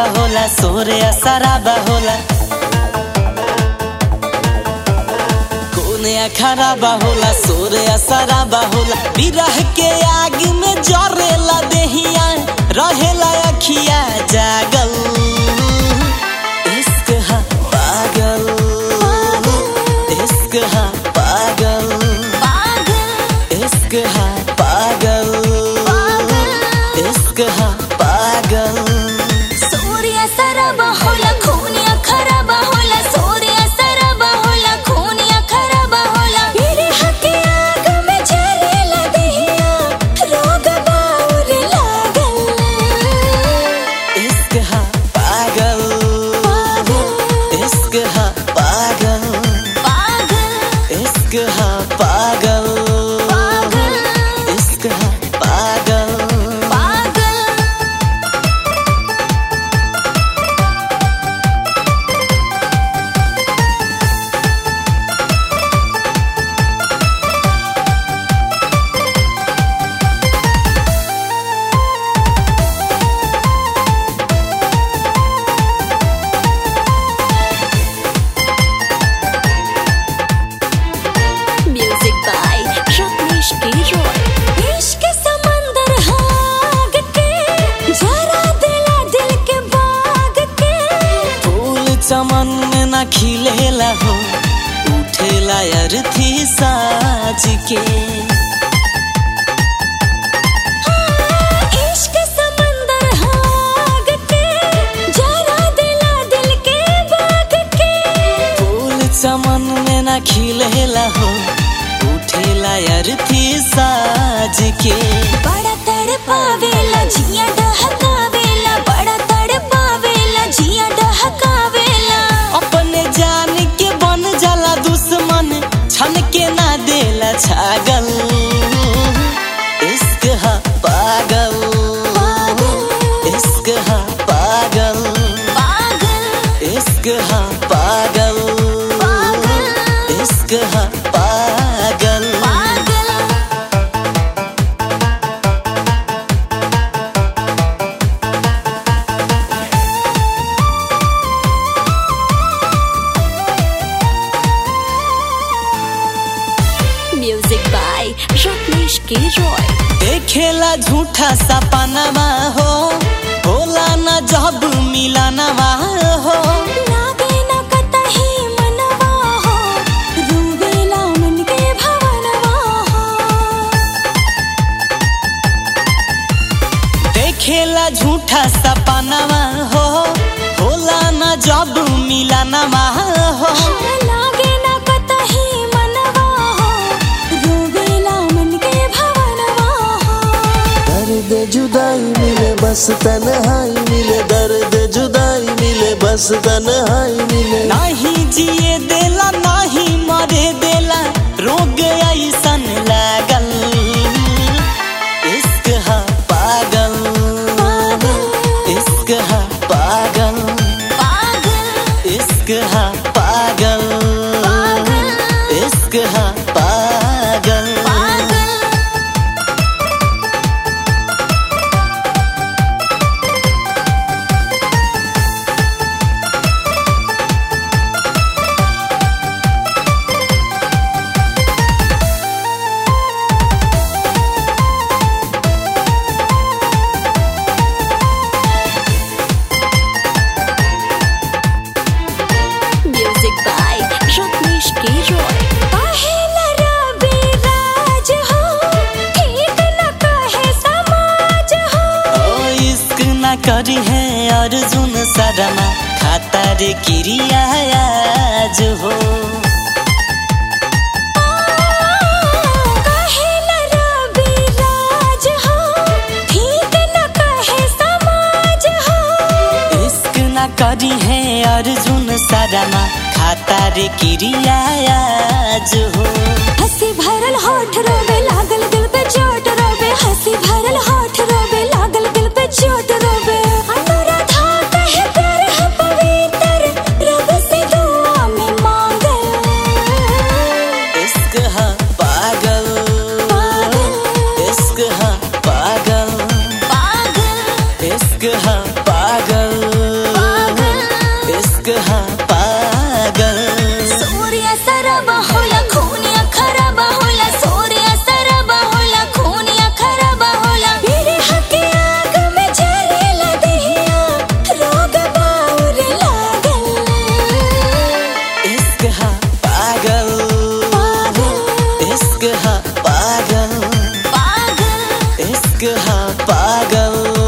खराबा होला सोरे सराबा होला कोने खराबा होला सोरे सराबा होला बिरह के आग में जरेला देहिया रहेला अखिया जागल इश्क हा पागल इश्क हा पागल इश्क हा पागल इश्क हा पागल सूर्य सरबा होला खूनिया खराबा होला सूर्य सरबा होला खूनिया खराबा होला मेरे हके आग में जरेला देहिया रोग बाउर लागल इश्क हा पागल इश्क हा पागल पागल इश्क हा पागल पागल इश्क हा पागल पागल म्यूजिक बाय रत्नेश के रॉय इश्क समंदर हाग के जरा दिला दिल के बाग के फूल चमन में न खिलेला हो उठेला अर्थी साज के इश्क समंदर हाग के जरा दिला दिल के बाग के फूल चमन में न खिलेला हो उठेला अर्थी साज के बड़ा तड़पावेला जिया डहकावेला बड़ा तड़पावेला जिया डहकावेला अपने जान के बन जाला दुश्मन छन के ना देला छागल इश्क हा पागल इश्क हा पागल पागल इश्क हा पागल पागल इश्क हा पागल पागल म्यूजिक बाय रत्नेश के रॉय देखेला झूठा सपनवा हो होला न जब मिलनवा हो लागे न कतही मनवा हो रूवेला मन के भवनवा हो देखेला झूठा सपनवा हो होला न जब मिलनवा हो लागे न कतही मनवा हो रूवेला मन के भवनवा हो दर्द जुदाई मिले बस तन्हाई मिले दर्द जुदाई मिले बस तन्हाई मिले नाही जिए देला नाही मरे देला रोग ऐसन लागल इश्क हा पागल इश्क हा पागल पागल इश्क हा पागल इश्क हा पागल पागल म्यूजिक बाय रत्नेश के रॉय पहला रबी राज हो ठीक न कहे समाज हो ओ इश्क न करी है अर्जुन शर्मा खाता रे क्रिया आज हो पहला रबी राज हो ठीक न कहे समाज हो इश्क न करी है अर्जुन शर्मा खाता रे क्रिया आज हो हंसी भरल होठ रोवे लागल दिल पे चोट रोवे हंसी भरल होठ रोवे लागल दिल पे चोट रोवे अनुराधा कहे प्यार है पवित्र रब से दुआ में मांगे इश्क हा पागल पागल इश्क हा पागल पागल इश्क हा पागल इश्क हा पागल